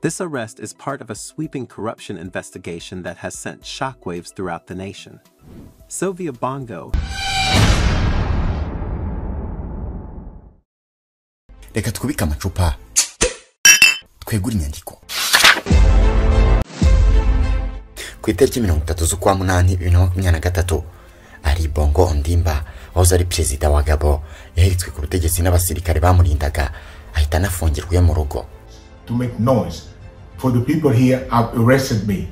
This arrest is part of a sweeping corruption investigation that has sent shockwaves throughout the nation. Sylvia Bongo, reka twubike amacupa twegure inyandiko ku itariki mirongo itatu z'ukwa munani bibiri na makumyabiri na gatatu ari bongo ondimba wahoze ari perezida wa gabo yaheretswe ku butegetsi n'abasirikare bamurindaga ahita anafungirwa iwe mu rugo to make noise. For the people here have arrested me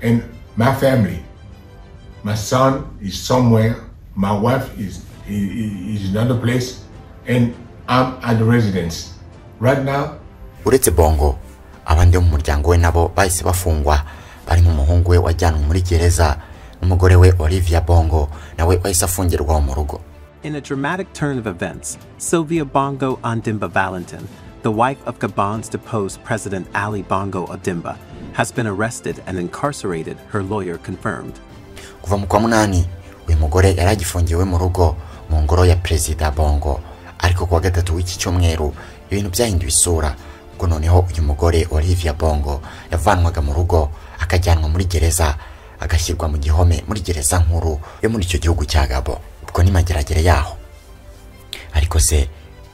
and my family. My son is somewhere, my wife is, i- i- is in another place, and I'm at the residence. Right now, uretse bongo abandi bo mu muryango we nabo bahise bafungwa barimo umuhungu we wajyanwe muri gereza n'umugore we olivia bongo nawe wahise afungirwa mu rugo In a dramatic turn of events, Sylvia Bongo Ondimba Valentin, the wife of Gabon's deposed President Ali Bongo Ondimba, has been arrested and incarcerated, her lawyer confirmed. kuva mu kwa munani uyu mugore yari agifungiwe mu rugo mu ngoro ya perezida bongo ariko kuwa gatatu w'iki cyumweru ibintu byahinduye isura ubwo noneho uyu mugore olivia bongo yavanwaga mu rugo akajyanwa muri gereza agashyirwa mu gihome muri gereza nkuru yo muri icyo gihugu cya gabo ubwo ni mageragere yaho ariko se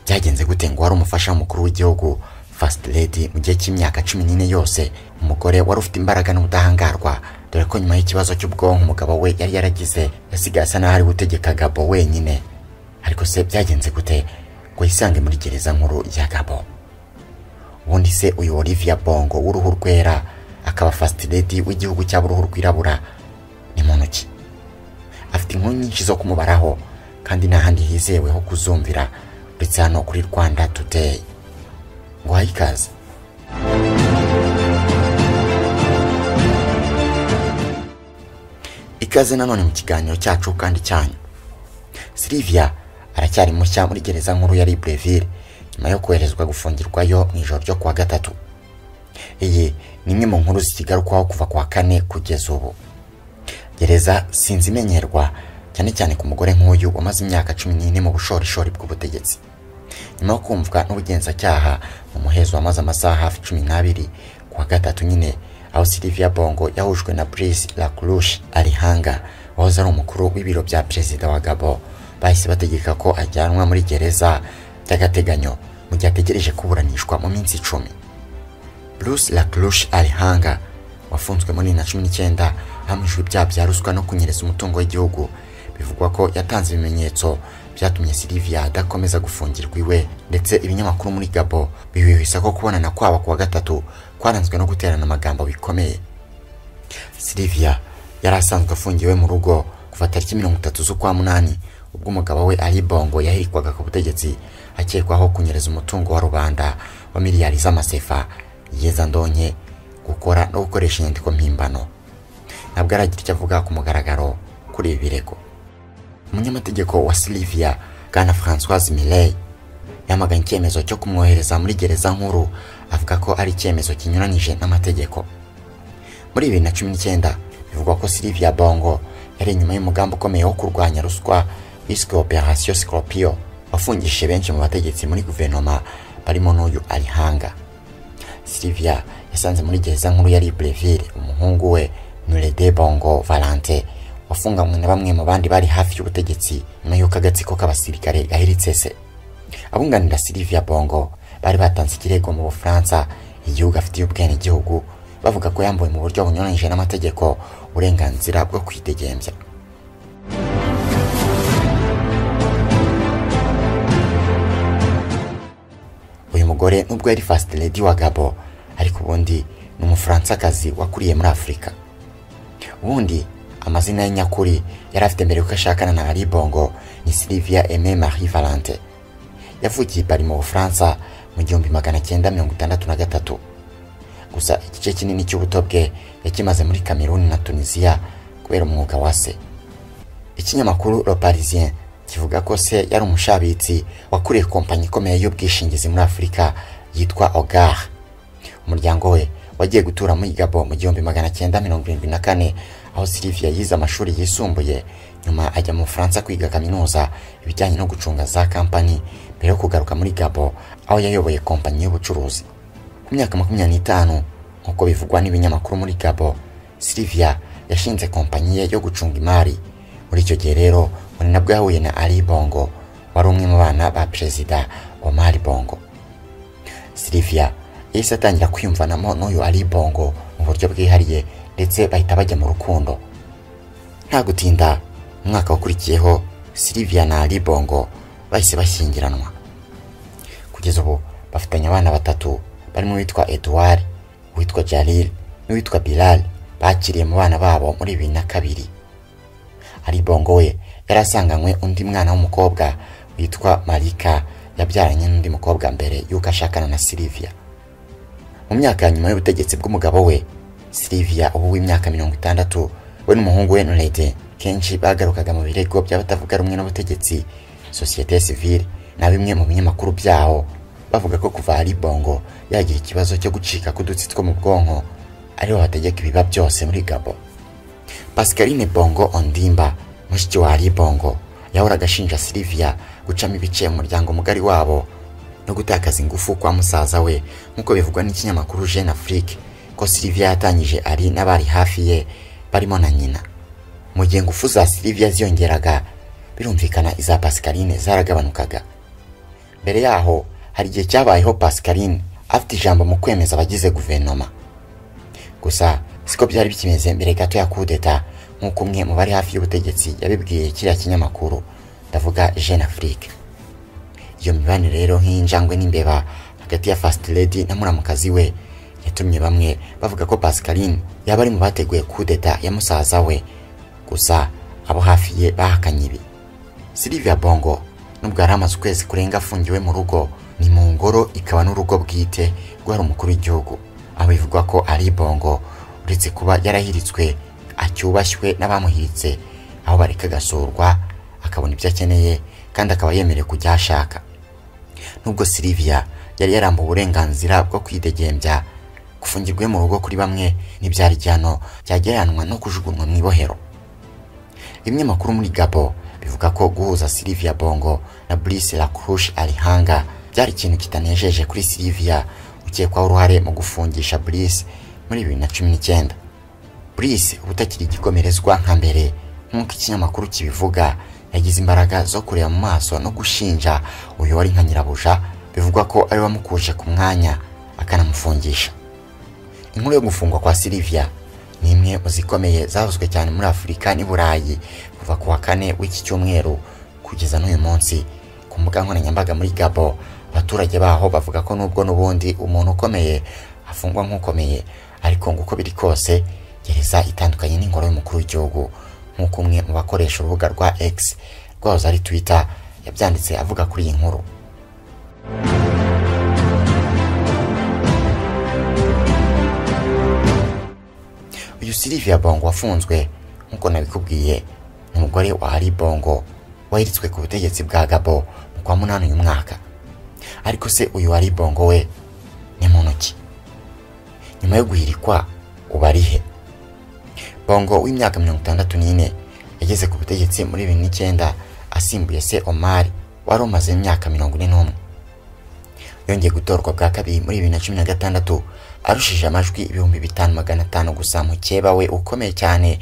byagenze gute ngo wari umufasha w'umukuru w'igihugu fasiti ledi mu gihe cy'imyaka cumi n'ine yose umugore wari ufite imbaraga n'ubudahangarwa dore ko nyuma y'ikibazo cy'ubwonko umugabo we yari yaragize yasigaye asa n'aho ari gutegeka gabo wenyine ariko se byagenze gute ngo yisange muri gereza nkuru ya gabo ubundi se uyu olivia bongo w'uruhu rwera akaba fasiti ledi w'igihugu cyaba uruhu rwirabura ni muntu ki afite inkuru nyinshi zo kumubaraho kandi nta handi hizewe ho kuzumvira uretse hano kuri rwanda today ngo uhaye ikaze ikaze nanone mu kiganiro cyacu kandi cyanyu silivia aracyari mushya muri gereza nkuru ya libreville nyuma yo koherezwa gufungirwayo mu ijoro ryo kuwa gatatu iyi ni imwe mu nkuru zikigarukwaho kuva ku wa kane kugeza ubu gereza sinzi imenyerwa cyane cyane ku mugore nk'uyu wamaze imyaka cumi n'ine mu bushorishori bw'ubutegetsi nyuma yo kumvwa n'ubugenzacyaha mu muhezo wamaze amasaha hafi cumi n'abiri ku wa gatatu nyine aho Sylvia Bongo yahujwe na Brice Lacroix Alihanga wahoze ari umukuru w'ibiro bya perezida wa Gabo bahise bategeka ko ajyanwa muri gereza by'agateganyo mu gihe ategereje kuburanishwa mu minsi icumi Bruce Lacroix Alihanga wafunzwe muri na cumi n'icyenda ahamijwe ibyaha bya ruswa no kunyereza umutungo w'igihugu bivugwa ko yatanze ibimenyetso byatumye Sylvia adakomeza gufungirwa iwe ndetse ibinyamakuru muri Gabo bihwihwisa ko kubonana kwabo kuwa gatatu kwaranzwe no guterana amagambo bikomeye Sylvia yari asanzwe afungiwe mu rugo kuva tariki mirongo itatu z'ukwa munani ubwo umugabo we Ali Bongo yahirikwaga ku butegetsi akekwaho kunyereza umutungo wa rubanda wa miliyari z'amasefa yezandonke gukora no gukoresha inyandiko mpimbano ntabwo aragira icyo avuga ku mugaragaro kuri ibi birego umunyamategeko wa Sylvia Bwana Françoise Miley yamaganye icyemezo cyo kumwohereza muri gereza nkuru avuga ko ari icyemezo kinyuranije n'amategeko muri bibiri na cumi n'icyenda bivugwa ko Sylvia Bongo yari inyuma y'umugambi ukomeye wo kurwanya ruswa wiswe Operation Scorpio wafungishije benshi mu bategetsi muri guverinoma barimo n'uyu Alihanga Sylvia yasanze muri gereza nkuru ya Libreville umuhungu we Nurede Bongo Valante wafunganywe na bamwe mu bandi bari hafi y'ubutegetsi nyuma y'uko agatsiko k'abasirikare gahiritse se abunganira Sylvia Bongo bari batanze ikirego mu Bufaransa igihugu afitiye ubwenegihugu bavuga ko yambuwe mu buryo bunyuranyije n'amategeko uburenganzira bwo kwidegembya uyu mugore nubwo yari fasiti ledi wa gabo ariko ubundi ni umufarantsakazi wakuriye muri afurika ubundi amazina ye nyakuri yari afite mbere yuko ashakana na ari bongo ni silivia eme marie valente yavukiye i pari mu bufaransa mu gihumbi magana cyenda mirongo itandatu na gatatu gusa igice kinini cy'ubuto bwe yakimaze muri kameruni na tunisiya kubera umwuga wa se ikinyamakuru Le Parisien kivuga ko se yari umushabitsi wakuriye kompanyi ikomeye y'ubwishingizi muri Afurika yitwa Ogar. Umuryango we wagiye gutura muri Gabo mu gihumbi magana cyenda mirongo irindwi na kane aho Sylvia yize amashuri yisumbuye nyuma ajya mu Bufaransa kwiga kaminuza ibijyanye no gucunga za kampani mbere yo kugaruka muri Gabo aho yayoboye kompanyi y'ubucuruzi ku myaka makumyabiri n'itanu nk'uko bivugwa n'ibinyamakuru muri gabo silivia yashinze kompanyi ye yo gucunga imari muri icyo gihe rero ngo ni nabwo yahuye na ali bongo wari umwe mu bana ba perezida wa mari bongo silivia yahise atangira kwiyumvanamo n'uyu ali bongo mu buryo bwihariye ndetse bahita bajya mu rukundo nta gutinda mu mwaka wakurikiyeho silivia na ali bongo bahise bashyingiranwa kugeza ubu bafitanye abana batatu barimo uwitwa Edouard uwitwa Jalil n'uwitwa Bilal bakiriye mu bana babo muri bibiri na kabiri ari bongo we yari asanganywe undi mwana w'umukobwa witwa Marika yabyaranye n'undi mukobwa mbere y'uko ashakana na Silivia mu myaka ya nyuma y'ubutegetsi bw'umugabo we Silivia ubu w'imyaka mirongo itandatu we n'umuhungu we Nurede kenshi bagarukaga mu birego by'abatavuga rumwe n'ubutegetsi sosiyete sivile na bimwe mu binyamakuru byaho bavuga ko kuva ari bongo yagira ikibazo cyo gucika k'udutsi two mu bwonko ariho hategeka ibiba byose muri gabo pascaline bongo ondimba mushiki wa ari bongo yahoraga ashinja silivia gucamo ibice umuryango mugari wabo no gutakaza ingufu kwa musaza we nk'uko bivugwa n'ikinyamakuru jeune afrique ko silivia yatangije ari n'abari hafi ye barimo na nyina mu gihe ingufu za silivia ziyongeraga birumvikana iza pascaline zaragabanukaga mbere yaho hari igihe cyabayeho pascaline afite ijambo mu kwemeza abagize guverinoma gusa siko byari bikimeze mbere gato ya kudeta nk'uko umwe mu bari hafi y'ubutegetsi yabibwiye kiriya kinyamakuru ndavuga jeune afrique iyo mibanire rero nk'iy'injangwe n'imbeba hagati ya fast lady na muramukazi we yatumye bamwe bavuga ko pascaline yaba ari mu bateguye kudeta ya musaza we gusa abo hafi ye bahakanye ibi silivia bongo nubwo yari amaze ukwezi kurenga afungiwe mu rugo ni mu ngoro ikaba n'urugo bwite rwari umukuru w'igihugu aho bivugwa ko ari bongo uretse kuba yarahiritswe acyubashywe n'abamuhiritse aho bareka agasurwa akabona ibyo akeneye kandi akaba yemerewe kujya ashaka nubwo silivia yari yarambuwe uburenganzira bwo kwidegembya gufungirwa mu rugo kuri bamwe n'ibyari igihano byagereranwa no kujugunywa mu ibohero bimwe makuru muri Gabo bivuga ko guhuza Silvia Bongo na Brice Lacroche Alihanga byari ikintu kitanejeje kuri Silvia ukekwaho uruhare mu gufungisha Brice muri 2019 Brice ubutakiri igikomerezwa nka mbere nk'uko ikinyamakuru kibivuga yagize imbaraga zo kureba mu maso no gushinja uyu wari nka nyirabuja bivugwa ko ari wamukuje ku mwanya akanamufungisha inkuru yo gufungwa kwa Silvia ni imwe mu zikomeye zavuzwe cyane muri afurika n'i burayi kuva ku wa kane w'iki cyumweru kugeza n'uyu munsi ku mbuga nkoranyambaga muri gabo abaturage baho bavuga ko nubwo n'ubundi umuntu ukomeye afungwa nk'ukomeye ariko ngo uko biri kose gereza itandukanye n'ingoro y'umukuru w'igihugu nk'uko umwe mu bakoresha urubuga rwa x rwahoze ari twitter yabyanditse avuga kuri iyi nkuru uyu Silvia Bongo wafunzwe nk'uko nabikubwiye ni umugore wa Ali Bongo wahiritswe ku butegetsi bwa Gabo mu kwa munani uyu mwaka ariko se uyu Ali Bongo we ni muntu ki nyuma yo guhirikwa uba ari he Bongo w'imyaka mirongo itandatu n'ine yageze ku butegetsi muri bibiri n'icyenda asimbuye se Omar wari umaze imyaka mirongo ine n'umwe yongeye gutorwa bwa kabiri muri bibiri na cumi na gatandatu arushije amajwi ibihumbi bitanu magana atanu gusa mukeba we ukomeye cyane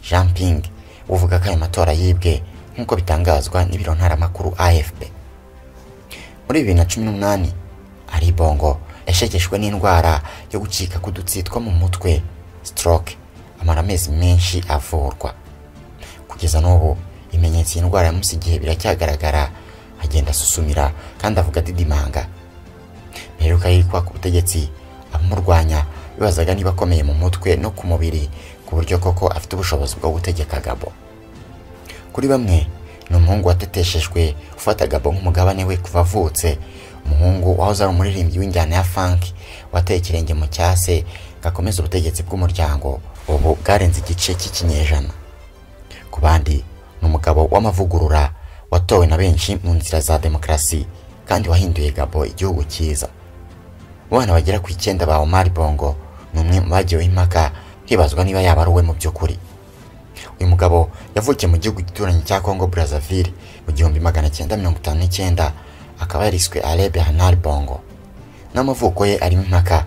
jean ping uvuga ko ayo matora yibwe nk'uko bitangazwa n'ibiro ntaramakuru afp muri bibiri na cumi n'umunani ari bongo yashegeshwe n'indwara yo gucika k'udutsi two mu mutwe stroke amara amezi menshi avurwa kugeza n'ubu ibimenyetso iyi ndwara yamusigiye biracyagaragara agenda asusumira kandi avuga didimanga mperuka yirikwa ku butegetsi abamurwanya bibazaga niba akomeye mu mutwe no ku mubiri ku buryo koko afite ubushobozi bwo gutegeka gabo kuri bamwe ni umuhungu wateteshejwe ufata gabo nk'umugabane we kuva avutse umuhungu wahoze ari umuririmbyi w'injyana ya funk wateye ikirenge mu cyase gakomeza ubutegetsi bw'umuryango ubu bwarenze igice cy'ikinyejana ku bandi ni umugabo w'amavugurura watowe na benshi mu nzira za demokarasi kandi wahinduye gabo igihugu cyiza abana bagera ku icyenda ba Omar Bongo ni umwe mu bagiyeho impaka hibazwa niba yaba ari uwe mu by'ukuri uyu mugabo yavukiye mu gihugu gituranye cya Congo Brazzaville mu gihumbi magana cyenda mirongo itanu n'icyenda akaba yariswe Alebe Hanar Bongo n'amavuko ye arimo impaka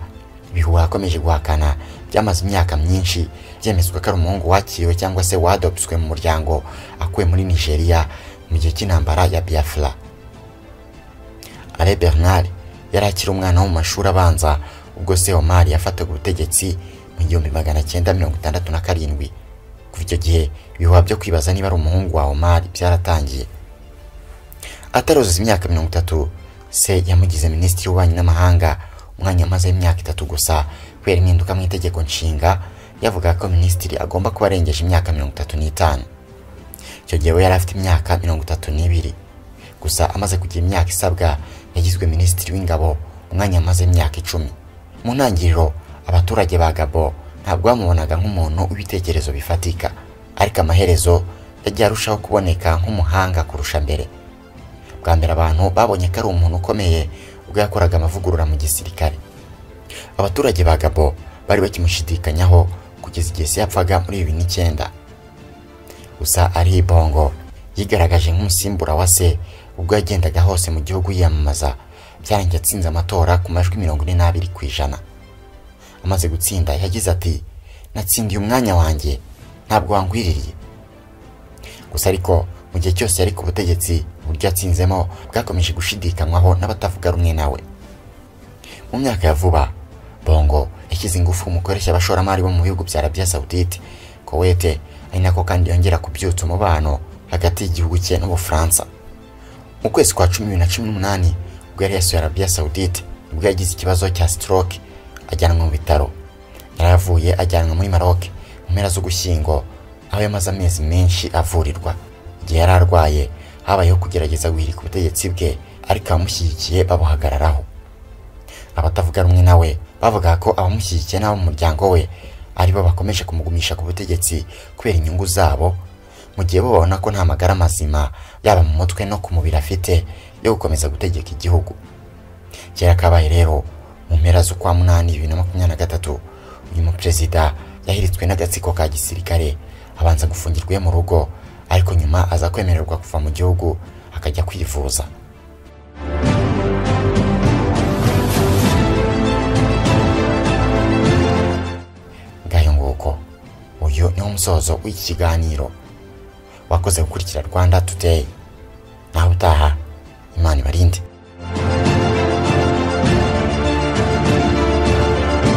ibihuha akomeje guhakana byamaze imyaka myinshi byemezwa ko ari umuhungu wakiriwe cyangwa se wadopswe mu muryango akuwe muri nigeria mu gihe cy'intambara ya biafra ale bernard yari akiri umwana wo mu mashuri abanza ubwo se omar yafataga ubutegetsi mu gihumbi magana cyenda mirongo itandatu na karindwi kuva icyo gihe ibihuha byo kwibaza niba ari umuhungu wa omar byaratangiye ataruzuza imyaka mirongo itatu se yamugize minisitiri w'ububanyi n'amahanga umwanya amaze imyaka itatu gusa kubera impinduka mu itegeko nshinga yavuga ko minisitiri agomba kuba arengeje imyaka mirongo itatu n'itanu icyo gihe we yari afite imyaka mirongo itatu n'ibiri gusa amaze kugira imyaka isabwa yagizwe minisitiri w'ingabo umwanya amaze imyaka icumi mu ntangiriro abaturage ba gabo ntabwo bamubonaga nk'umuntu w'ibitekerezo bifatika ariko amaherezo yagiye arushaho kuboneka nk'umuhanga kurusha mbere bwa mbere abantu babonye ko ari umuntu ukomeye ubwo yakoraga amavugurura mu gisirikare abaturage ba gabo bari bakimushidikanyaho kugeza igihe se yapfaga muri bibiri n'icyenda gusa ari ibongo yigaragaje nk'umusimbura wa se ubwo yagendaga hose mu gihugu yiyamamaza byarangiye atsinze amatora ku majwi mirongo ine n'abiri ku ijana amaze gutsinda yagize ati natsindiye umwanya wanjye ntabwo wangwiririye gusa ariko mu gihe cyose yari ku butegetsi uburyo yatsinzemo bwakomeje gushidikanywaho n'abatavuga rumwe nawe mu myaka ya vuba bongo yashyize ingufu mu koroshya abashoramari bo mu bihugu bya arabia saudite kowete ari nako kandi yongera kubyutsa umubano hagati y'igihugu cye n'ubufaransa mu kwezi kwa cumi bibiri na cumi n'umunani ubwo yari yasuye arabia saudite ubwo yagize ikibazo cya stroke ajyanwa mu bitaro yaravuye ajyanwa muri maroc mu mpera z'ugushyingo aho yamaze amezi menshi avurirwa igihe yari arwaye habayeho kugerageza guhirika ubutegetsi bwe ariko abamushyigikiye babuhagararaho abatavuga rumwe nawe bavugaga ko abamushyigikiye n'abo mu muryango we aribo bakomeje kumugumisha ku butegetsi kubera inyungu zabo mu gihe bo babona ko nta magara mazima yaba mu mutwe no ku mubiri afite yo gukomeza gutegeka igihugu kera kabaye rero mu mpera z'ukwa munani bibiri na makumyabiri na gatatu uyu muperezida yahiritswe n'agatsiko ka gisirikare abanza gufungirwa iwe mu rugo ariko nyuma aza kwemererwa kuva mu gihugu akajya kwivuza ngayo nguko uyu ni umusozo w'iki kiganiro wakoze gukurikira rwanda today nawe utaha imana ibarinde